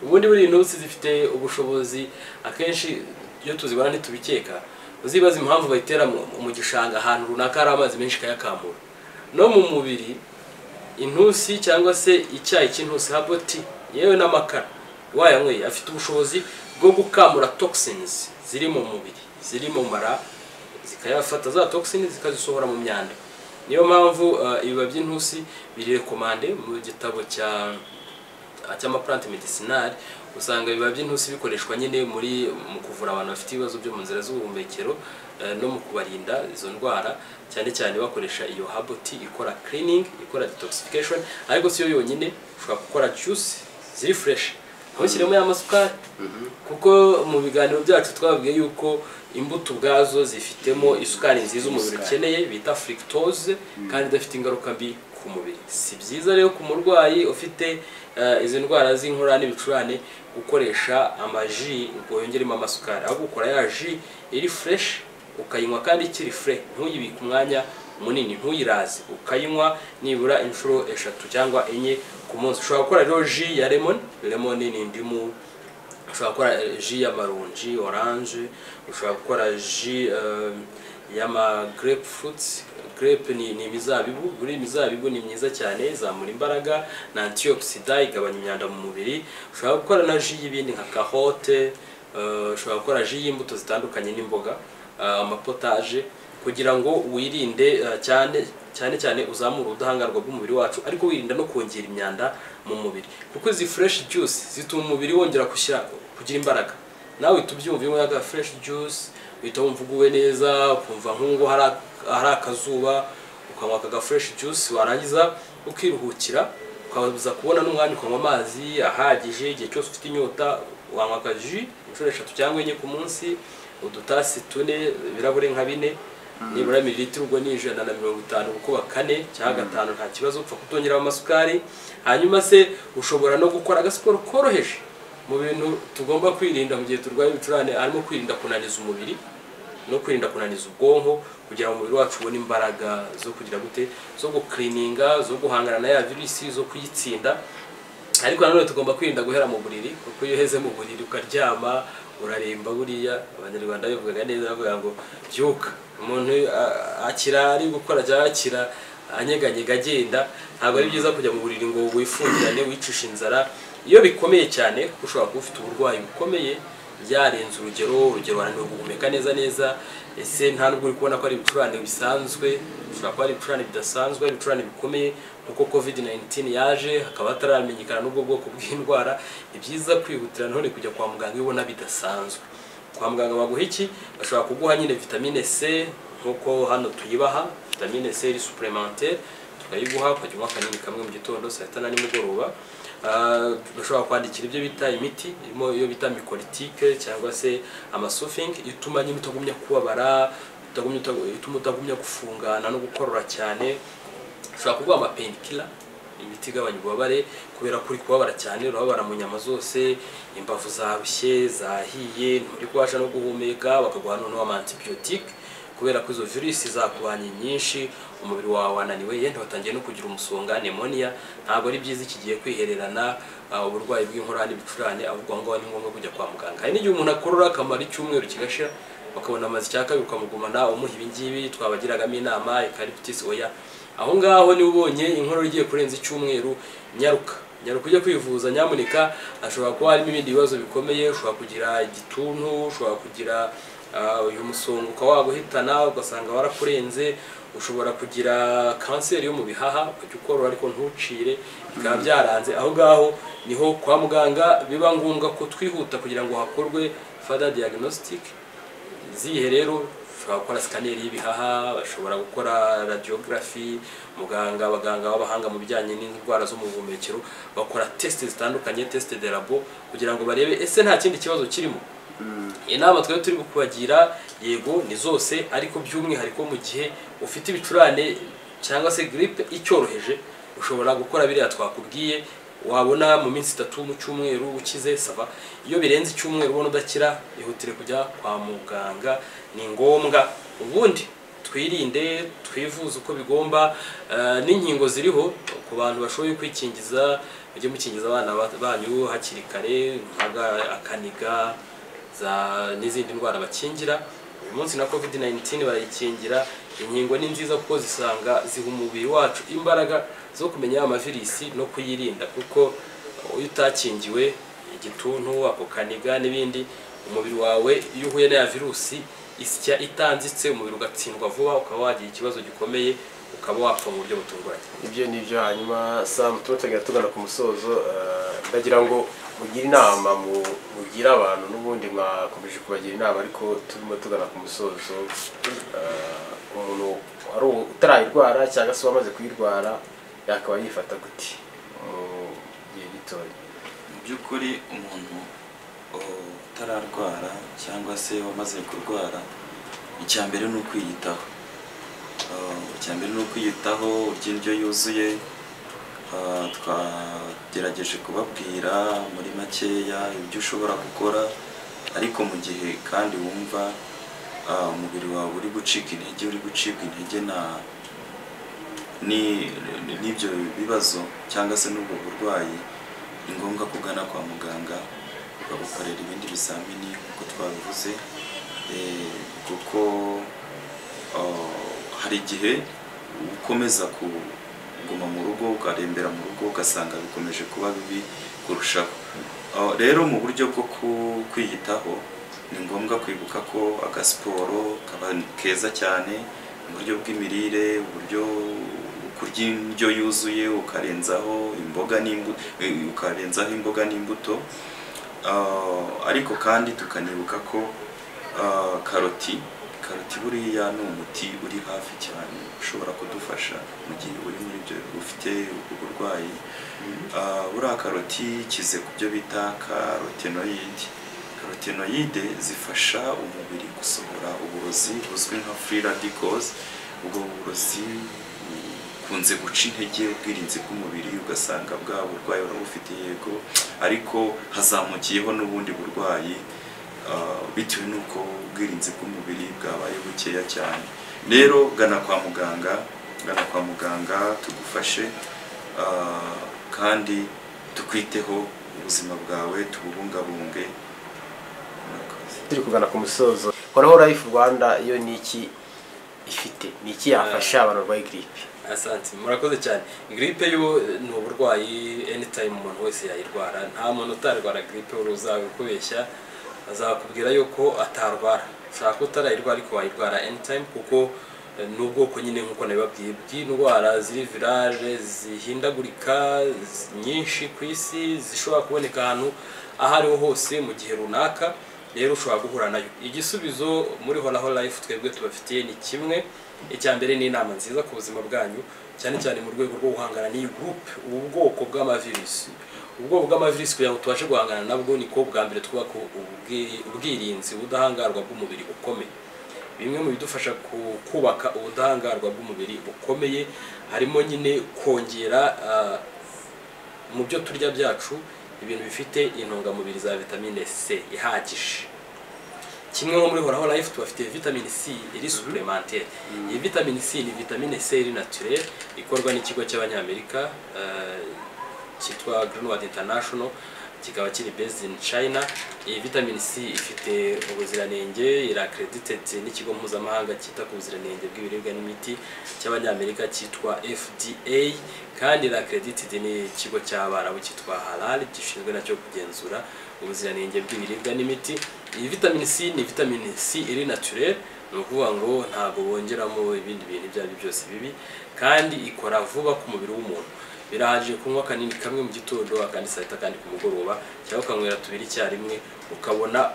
ubundi buriya intusi zifite ubushobozi akenshi iyo tuzibona ntitubikeka uzibaza impamvu bayitera mu- mu gishanga ahantu runaka hari amazi menshi kayakamura no mu mubiri intusi cyangwa se icyayi cy'intusi herbal tea yewe n'amakara wayanyweye afite ubushobozi bwo gukamura toxins ziri mu mubiri ziri mu mara zikayafata za toxin zikazisohora mu myanda niyo mpamvu uh, ibiba by'intusi birirekomande mu gitabo cya cy'amapurante medicinal usanga ibiba by'intusi bikoreshwa nyine muri mu kuvura abantu bafite ibibazo byo mu nzira z'ubuhumekero eh, no mu kubarinda izo ndwara cyane cyane bakoresha iyo haboti ikora cleaning ikora detoxification ariko si yo yonyine ushobora gukora juice ziri fresh ntushyiremo y'amasukari kuko mu biganiro byacu twabwiye yuko imbuto ubwazo zifitemo isukari nziza umubiri Isukari. ukeneye bita fructose kandi idafite ingaruka mbi ku mubiri si byiza rero ku murwayi ufite eh, izi ndwara z'inkorora n'ibicurane gukoresha amaji ngo yongeremo amasukari ahubwo ukora ya ji iri fresh ukayinywa kandi ikiri fure ntuyibike umwanya munini ntuyiraze ukayinywa nibura inshuro eshatu cyangwa enye ku munsi ushobora gukora rero ji ya lemon lemon ni indimu ushobora gukora eh, ji y'amaronji oranje ushobora gukora ji eh, y'ama grape fruits grape ni, ni imizabibu buri imizabibu ni myiza cyane izamura imbaraga na antioxida igabanya imyanda mu mubiri ushobora gukora na ji y'ibindi nka kahote eh, ushobora gukora ji y'imbuto zitandukanye n'imboga eh, amapotaje kugira ngo wirinde eh, cyane cyane cyane uzamure ubudahangarwa bw'umubiri wacu ariko wirinda no kongera imyanda mu mubiri kuko izi fresh juice zituma umubiri wongera gushyira kugira imbaraga nawe tubyumva iyo unyweye fresh juice uhita wumva uguwe neza ukumva nk'ubwo hari ak- hari akazuba ukanywa aka fresh juice warangiza ukiruhukira ukaza kubona n'umwanya ukanywa amazi ahagije igihe cyose ufite inyota wanywa akaji inshuro eshatu cyangwa enye ku munsi udutasi tune ibirahure nka bine nibura mililitiro ubwo ni ijana na mirongo itanu gukuba kane cyangwa gatanu nta kibazo upfa kutongeraho amasukari hanyuma se ushobora no gukora agasiporo koroheje mu bintu tugomba kwirinda mu gihe turwaye ibicurane harimo kwirinda kunaniza umubiri no kwirinda kunaniza ubwonko kugira ngo umubiri wacu ubone imbaraga zo kugira gute zo gukirininga zo guhangana na ya virusi zo kuyitsinda ariko nanone tugomba kwirinda guhera mu buriri kuko iyo uheze mu buriri ukaryama uraremba buriya abanyarwanda bivugaga neza bavuga ngo byuka umuntu a- akira ari gukora cyangwa akira anyeganyega agenda ntabwo ari byiza kujya mu buriri ngo wifungirane wicishe inzara iyo bikomeye cyane kuko ushobora kuba ufite uburwayi bukomeye byarenze urugero urugero wananiwe guhumeka neza neza ese nta nubwo uri kubona ko ari ibicurane bisanzwe ushobora kuba ari ibicurane bidasanzwe ari ibicurane bikomeye kuko covid 19 yaje hakaba hataramenyekana n'ubwo bwoko bw'indwara ni byiza kwihutira none kujya kwa muganga iyo ubona bidasanzwe kwa muganga baguha iki bashobora kuguha nyine vitamine c nk'uko hano tuyibaha vitamine c iri supplementaire tukayiguha ukajya unywa akanini kamwe mu gitondo saa sita na nimugoroba Ah, bashobora kwandikira ibyo bita imiti irimo iyo bita mikolitike cyangwa se amasofing ituma nyine utagumya kubabara utagumya- ituma utagumya gufungana no gukorora cyane ushobora kuguha amapainkiller imiti igabanya ububabare kubera ko uri kubabara cyane urababara mu nyama zose imbavu zarushye zahiye nturi kubasha no guhumeka bakaguha noneho amantibiyotike kubera ko izo virusi zakubanye nyinshi umubiri wawe wananiwe yenda watangiye no kugira umusonga nemoniya ntabwo ari byiza iki gihe kwihererana ah, uburwayi bw'inkorora n'ibicurane ahubwo aho ngaho ni ngombwa kujya kwa muganga hari n'igihe umuntu akorora akamara icyumweru kigashira bakabona amazi icyaka ukamugumana umuha ibingibi twabagiragamo inama ekaripitisi oya aho ngaho niba ubonye inkorora igiye kurenza icyumweru nyaruka nyaruka ujye kwivuza nyamuneka ashobora kuba harimo ibindi bibazo bikomeye ushobora kugira igituntu ushobora kugira ah, uyu musonga ukaba waguhitana ugasanga warakurenze ushobora kugira kanseri yo mu bihaha ukajya ukorora ariko ntucire bikaba byaranze aho ngaho niho kwa muganga biba ngombwa ko twihuta kugira ngo hakorwe further diagnostic zihe rero bashobora gukora sikaneri y'ibihaha bashobora gukora radiyogarafi muganga abaganga b'abahanga mu bijyanye n'indwara zo mu buhumekero bakora tesite zitandukanye tesite de labo kugira ngo barebe ese nta kindi kibazo kirimo inama twari turi kubagira yego ni zose ariko by'umwihariko mu gihe ufite ibicurane cyangwa se giripe icyoroheje ushobora gukora biriya twakubwiye wabona mu minsi itatu mu cyumweru ukize saba iyo birenze icyumweru ubona udakira ihutire kujya kwa muganga ni ngombwa ubundi twirinde twivuze uko bigomba eh, n'inkingo ziriho ku bantu bashoboye kwikingiza mujye mukingiza abana ba- banyu hakiri kare nka akaniga za n'izindi ndwara bakingira uyu munsi na covid 19 barayikingira inkingo ni nziza kuko zisanga ziha umubiri wacu imbaraga zo kumenya ya mavirisi no kuyirinda kuko iyo utakingiwe igituntu ako kaniga n'ibindi umubiri wawe iyo uhuye n'aya virusi isya itanzitse umubiri ugatsindwa vuba ukaba wagira ikibazo gikomeye ukaba wapfa mu buryo butunguranye ibyo ni byo hanyuma sam tuba tugiye tugana ku musozo eh, ndagira ngo mugire inama mu- mugire abantu n'ubundi mwakomeje kubagira inama ariko turimo tugana ku musozo eh, umuntu wari u- utarayirwara cyangwa se wamaze kuyirwara yakaba yifata gute mu gihe gitoya mu by'ukuri umuntu utararwara cyangwa se wamaze kurwara icya mbere ni ukwiyitaho Uh, icya mbere ni ukwiyitaho urya indyo yuzuye Uh, twagerageje kubabwira muri makeya ibyo ushobora gukora ariko mu gihe kandi wumva uh, umubiri wawe uri gucika intege uri gucibwa intege na ni- n'ibyo bibazo cyangwa se n'ubwo burwayi ni ngombwa kugana kwa muganga bakagukorera ibindi bizamini nk'uko twabivuze Eh, kuko ah, hari igihe ukomeza kuguma mu rugo ukarembera mu rugo ugasanga bikomeje kuba bibi kurushaho Ah, rero mu buryo bwo ku- kwiyitaho ni ngombwa kwibuka ko agasiporo kaba keza cyane mu buryo bw'imirire uburyo kurya indyo yuzuye ukarenzaho imboga n'imbuto ukarenzaho imboga n'imbuto Ah, ariko kandi tukanibuka ko ah, karoti karoti buriya ni umuti uri hafi cyane ushobora kudufasha mu gihe uri muri ibyo ufite ubwo burwayi Ah, buriya karoti ikize ku byo bita karotenoyidi karotenoyide zifasha umubiri gusohora uburozi buzwi nka free radicals ubwo burozi bukunze guca intege ubwirinzi bw'umubiri ugasanga bwa burwayi wari ufite yego ariko hazamukiyeho n'ubundi burwayi ah, bitewe n'uko ubwirinzi bw'umubiri bwabaye bukeya cyane rero gana kwa muganga gana kwa muganga tugufashe ah, kandi tukwiteho ubuzima bwawe tububungabunge murakoze turi kugana ku musozo horaho life rwanda yo ni iki ifite ni iki yafasha abantu barwaye giripe asante murakoze cyane gripe yo eh, ni uburwayi anytime umuntu wese yayirwara nta muntu utarwara gripe uri uzabikubeshya azakubwira yuko atarwara ushobora kuba utarayirwara ariko wayirwara anytime kuko eh, ni ubwoko nyine nk'uko nabibabwiye bw'indwara ziri virale zihindagurika z- nyinshi ku isi zishobora kuboneka ahantu aho ariho hose mu gihe runaka rero ushobora guhura nayo igisubizo muri horaho life twebwe tubafitiye ni kimwe icya mbere ni inama nziza ku buzima bwanyu cyane cyane mu rwego rwo guhangana n'iyi gurupe ubu bwoko bw'amavirusi ubwoko bw'amavirusi kugira ngo tubashe guhangana nabwo niko bwa mbere twubaka ubwi- ubwirinzi ubudahangarwa bw'umubiri bukomeye bimwe mu bidufasha ku- kubaka ubudahangarwa bw'umubiri bukomeye harimo nyine kongera ah, mu byo turya byacu ibintu bifite intungamubiri za vitamine C ihagije kimwe nko muri horaho life tubafitiye vitamine C iri supplementaire iyi vitamine C ni vitamine C iri naturelle ikorwa n'ikigo cy'abanyamerika eh, cyitwa Greenwood International kikaba kiri based in China iyi vitamine C ifite ubuziranenge iri accredited n'ikigo mpuzamahanga cyita ku buziranenge bw'ibiribwa n'imiti cy'abanyamerika cyitwa FDA kandi iri accredited n'ikigo cy'abarabu cyitwa Halal gishinzwe nacyo kugenzura ubuziranenge bw'ibiribwa n'imiti iyi vitamine C ni vitamine C iri naturelle ni ukuvuga ngo ntabwo bongeramo ibindi bintu ibyo ari byo byose bibi kandi ikora vuba ku mubiri w'umuntu birahagije kunywa kanini kamwe mu gitondo akandi saa sita kandi ku mugoroba cyangwa ukanywera tubiri icyarimwe ukabona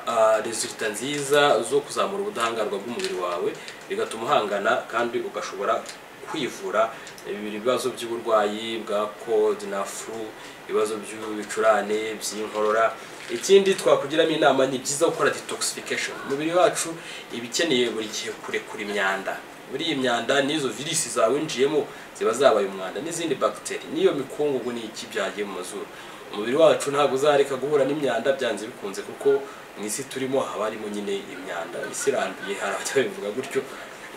resulita nziza zo kuzamura ubudahangarwa bw'umubiri wawe bigatuma uhangana kandi ugashobora kwivura ibibazo by'uburwayi bwa cold na flu ibibazo by'ibicurane by'inkorora ikindi twakugiramo inama ni byiza gukora detoxification umubiri wacu iba ikeneye buri gihe kurekura imyanda muri iyi myanda n'izo virisi zawinjiyemo ziba zabaye umwanda n'izindi bagiteri n'iyo mikungugu n'iki byagiye mu mazuru umubiri wacu ntabwo uzareka guhura n'imyanda byanze bikunze kuko mu isi turimo haba harimo nyine imyanda isi irambuye hari ababivuga gutyo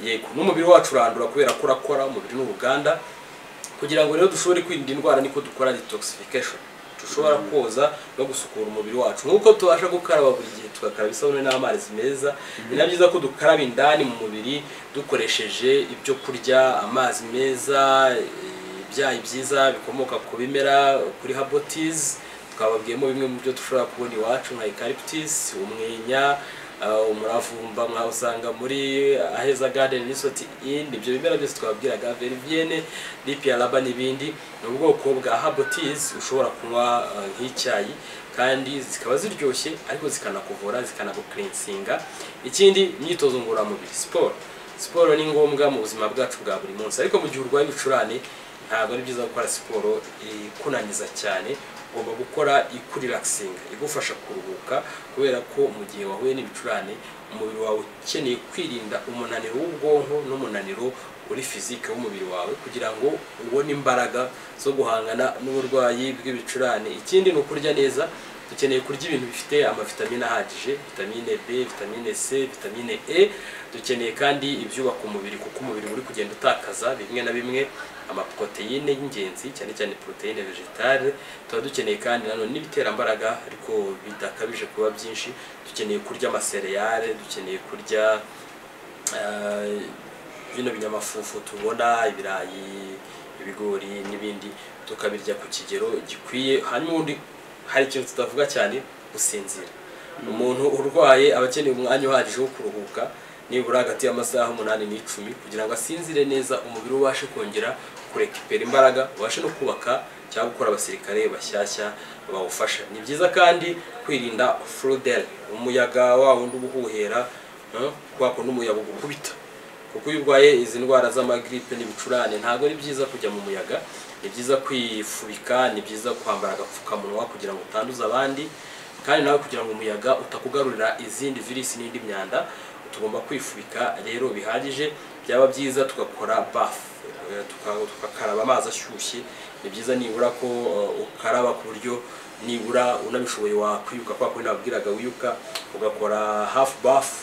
yego n'umubiri wacu urandura kubera ko urakora umubiri n'uruganda kugira ngo rero dushobore kwirinda indwara niko dukora detoxification dushobora koza no gusukura umubiri wacu nk'uko tubasha gukaraba buri gihe tugakaraba isabune n'amazi meza ni na byiza ko dukaraba indani mu mubiri dukoresheje ibyo kurya amazi meza ibyayi byiza bikomoka ku bimera kuri habotizi twababwiyemo bimwe mu byo dushobora kubona iwacu nka ekaripitisi umwenya Uh, umuravumba mwawusanga muri aheza garden resort inn ibyo bimera byose twabwiraga veriviene lipiaraba n'ibindi ni ubwoko bwa habotis ushobora kunywa uh, nk'icyayi kandi zikaba ziryoshye ariko zikanakuvura zikanagukirinsinga ikindi imyitozo ngororamubiri siporo siporo ni ngombwa mu buzima bwacu bwa buri munsi ariko mu gihe urwaye ibicurane ntabwo ari byiza gukora siporo ikunaniza cyane ugomba gukora ikurirakisinga igufasha kuruhuka kubera ko mu gihe wahuye n'ibicurane umubiri wawe ukeneye kwirinda umunaniro w'ubwonko n'umunaniro uri fizike w'umubiri wawe kugira ngo ubone imbaraga zo guhangana n'uburwayi bw'ibicurane ikindi ni ukurya neza dukeneye kurya ibintu bifite amavitamine ahagije vitamine b vitamine c vitamine e dukeneye kandi ibyubaka umubiri kuko umubiri uri kugenda utakaza bimwe na bimwe amaporoteyine y'ingenzi cyane cyane poroteyine vegetale tuba dukeneye kandi nanone n'ibiterambaraga ariko bidakabije kuba byinshi dukeneye kurya amasereyale dukeneye kurya eh, bino binyamafufu tubona ibirayi ibigori n'ibindi tukabirya ku kigero gikwiye hanyuma ubundi hari ikintu tutavuga cyane gusinzira umuntu urwaye aba akeneye umwanya uhagije wo kuruhuka nibura hagati y'amasaha umunani n'icumi kugira ngo asinzire neza umubiri we ubashe kongera kurekipera imbaraga ubashe no kubaka cyangwa gukora abasirikare bashyashya bawufasha ni byiza kandi kwirinda furuderi umuyaga wa wundi uba uhuhera eh, kwa kundi umuyaga ugukubita kuko iyo urwaye izi ndwara z'amagiripe n'ibicurane ntabwo ari byiza kujya mu muyaga ni byiza kwifubika ni byiza kwambara agapfukamunwa kugira ngo utanduza abandi kandi nawe kugira ngo umuyaga utakugarurira izindi virisi n'indi myanda tugomba kwifubika rero bihagije byaba byiza tugakora bafu eh, tuka- tugakaraba amazi ashyushye ni byiza nibura ko eh, ukaraba ku buryo nibura unabishoboye wakwiyuka kwa kundi nababwiraga wiyuka ugakora hafu bafu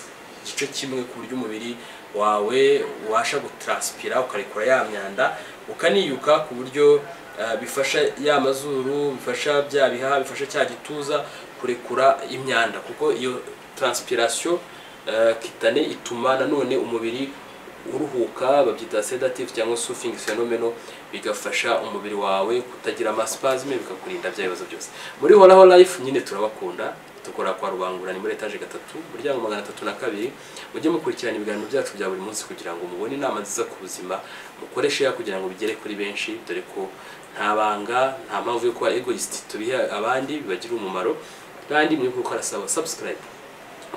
igice kimwe ku buryo umubiri wawe ubasha gutranspira ukarekura ya myanda ukaniyuka ku buryo eh, bifasha ya mazuru bifasha bya bihaha bifasha cya gituza kurekura imyanda kuko iyo transpiration eh, kitane ituma nanone umubiri uruhuka babyita sedative cyangwa soothing phenomeno bigafasha umubiri wawe kutagira amaspasme bikakurinda bya bibazo byose muri horaho life nyine turabakunda dukora kwa rubangura ni muri etaje gatatu umuryango magana atatu na kabiri mujye mukurikirana ibiganiro byacu bya buri munsi kugira ngo mubone inama nziza ku buzima mukoreshe ya kugira ngo bigere kuri benshi dore ko nta banga nta mpamvu yo kuba egoist tubihe abandi bibagirira umumaro kandi mwe kuko arasaba subscribe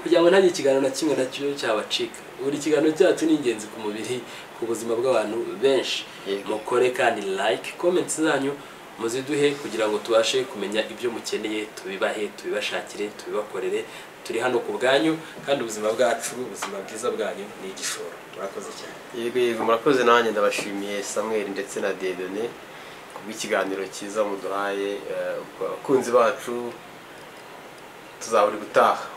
kugira ngo ntagire ikiganiro na kimwe na cyo cyabacika buri kiganiro cyacu ni ingenzi ku mubiri ku buzima bw'abantu benshi Yego. mukore kandi like comments zanyu muziduhe kugira ngo tubashe kumenya ibyo mukeneye tubibahe tubibashakire tubibakorere turi hano ku bwanyu kandi ubuzima bwacu ubuzima bwiza bwanyu ni igishoro murakoze cyane yego yego murakoze nanjye ndabashimiye samuel ndetse na dedone kubw'ikiganiro cyiza muduhaye eh, abakunzi bacu tuzaburi gutaha